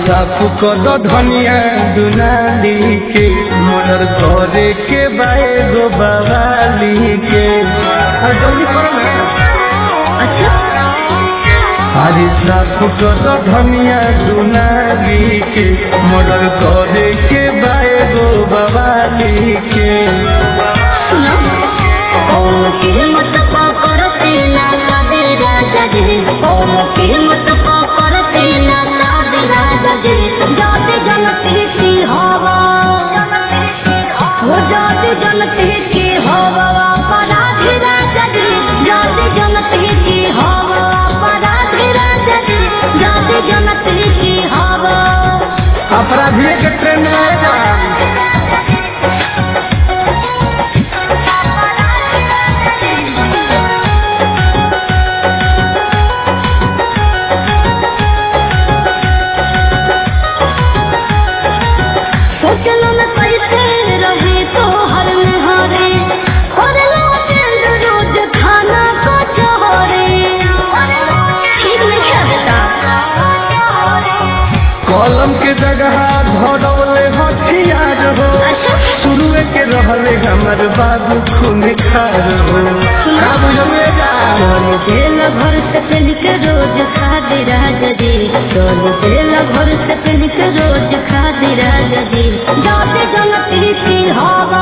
साफ कर धनिया दुनाली के मर्डर करे के बाए गो बवाली के अरे जल्दी करो ना अच्छा अरे साफ कर धनिया दुनाली के मर्डर करे के बाए गो बवाली के सुनो ओम कीमत पकड़ तेना कादे राजा जी ओम कीमत पकड़ तेना कादे राजा जी जाते जनते की हवा हो जाते जनते की हवा अपराधी राजा जी जाते जनते की हवा अपराधी राजा जी जाते जनते की हवा अपराधी के ट्रेन में आएगा सोचलो में कैसे रहे तो हर में हरे और लौटेंद रोज खाना को चोरे ठीक नहीं खेलता कलम के जगह धरौले हथियार हो शुरुए के रहले हमर बाबू खून खार हो का बुझले जा चल तेल भर से पेन के रोज खा दे राजा जी चल तेल भर से पेन के रोज खा दे राजा जी जाते जनती की हवा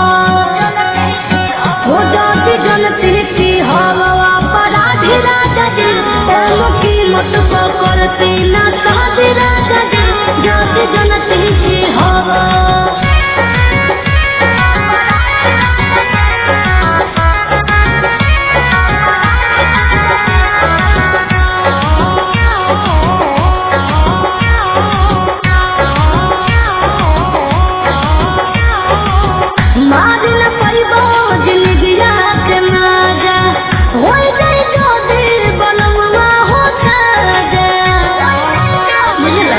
हो जाते जनती की हवा अपराधी राजा जी ओम कीमत पकड़ते ना साधे राजा जी जाते जनती की हवा मारिल पैबो जिंदगिया के माजा होई जाई जो दिल बनवा हो जागा बुझला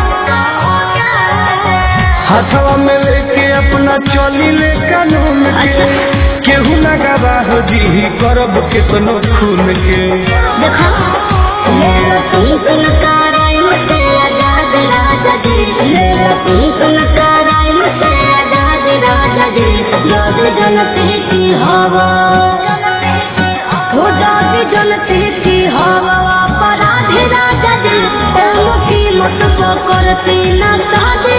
हाथवा में लेके अपना चली ले कानून के केहू ना गवाह जी करब केतनो खून के देखा मेरा तुम सुन कराई मुझसे आजाद राजा जी मेरा तुम सुन कराई मुझसे आजाद राजा जी जाद जनते की हवा हो जाद जनते की हवा अपराधी राजा जी ओम की मत पकड़ती ना साधे